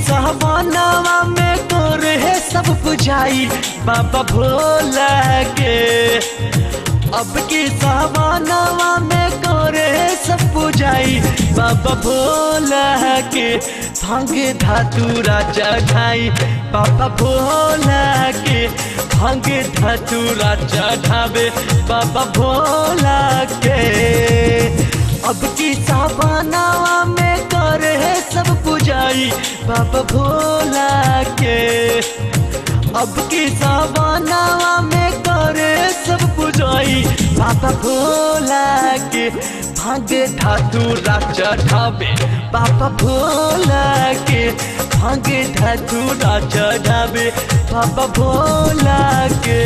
सहबानावा में तोरे है सब बुझाई बाबा भोला के अब की सहबानावा में तोरे है सब बुझाई बाबा भोला के भांग धातुरा चढ़ाई बाबा भोला के भांग धतूरा चढ़ावे बाबा भोला के अब की साबानावा में करे है सब पुजाई बाबा भोला के अब की साबानावा में करे सब पुजाई बाबा भोला के भांग धातुरा चढ़ावे बाबा भोला के भांग धतूरा चढ़ावे बाबा भोला के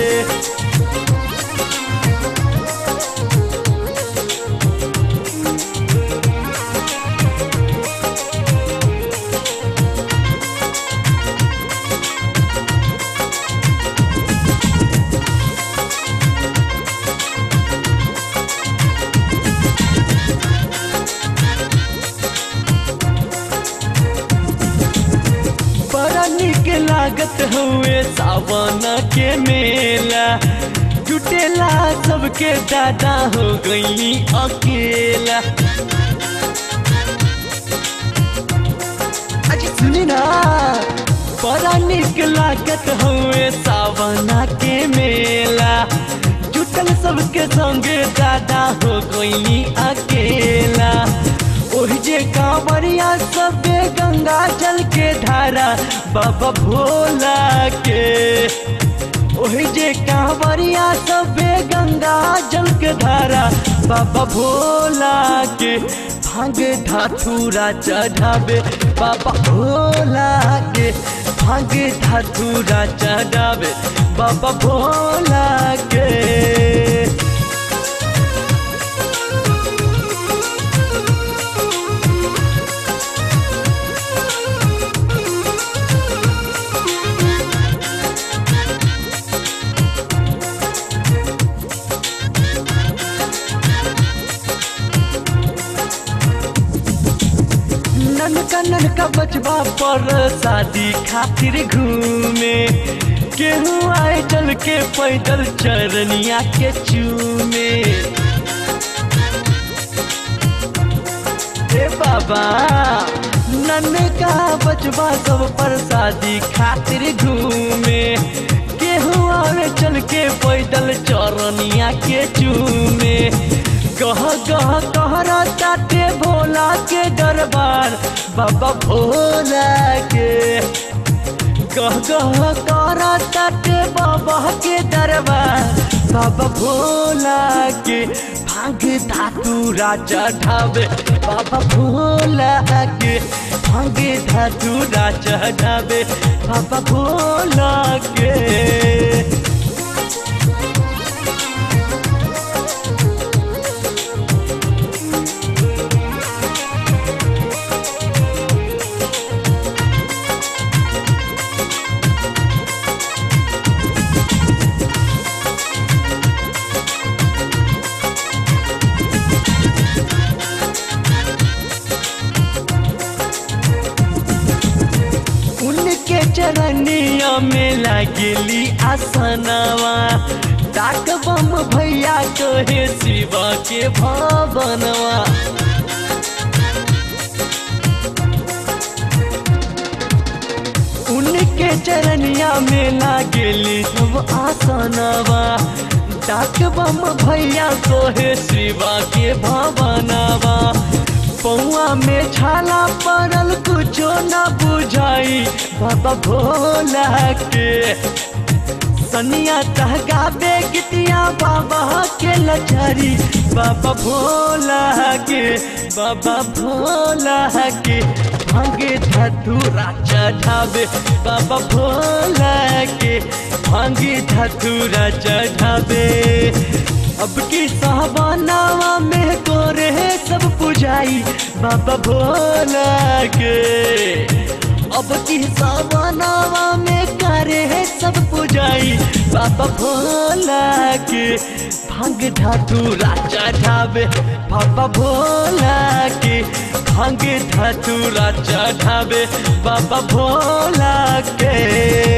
बड़ा निक लागत हुए सावन के मेला जुटेला सबके दादा हो गई अकेला अजी सुनी ना बड़ा निक लागत हुए सावन के मेला जुटल सबके संगे दादा हो गई अकेला ओहि जे कांवरिया सबे गंगा जल के धारा बाबा भोला के ओहि जे कांवरिया सबे गंगा जल के धारा बाबा भोला के भांग धाथुरा चढ़ावे बाबा भोला के भांग धाथुरा चढ़ावे बाबा भोला के ननका ननका बचवा पर शादी खातिर घूमे केहू आए चल के पैदल चरनिया के चूमे ए बाबा ननका बचवा सब पर शादी खातिर घूमे केहू आवे चल के पैदल चरनिया के चूमे गह गह कहरा ताटे भोला के दरबार बाबा भोला के गह गह कहरा ताटे बाबा के दरबार बाबा भोला के भांग धातुरा चढ़ावे बाबा भोला के भांग धातुरा चढ़ावे बाबा भोला के उनके चरनिया में लागली आसनवा डाक बम भैया कहे शिवा के भवनवा उनके चरनिया में लागली सब आसनवा डाक बम भैया कहे शिवा के भवनवा पौआ में छाला पड़ल कुछो न बुझाई बाबा भोला के सनिया कहगाबे गितिया बाबा के लचरी बाबा भोला के बाबा भोला के भांगे धतूरा चढ़ावे बाबा भोला के भांगे धतूरा चढ़ावे अब की साहबानावा में कोरे सब पुजाई बाबा भोला के अब की साहबानावा में करे सब पुजाई बाबा भोला के भांग धातुरा चढ़ावे बाबा भोला के भांगे धतूरा चढ़ावे बाबा भोला के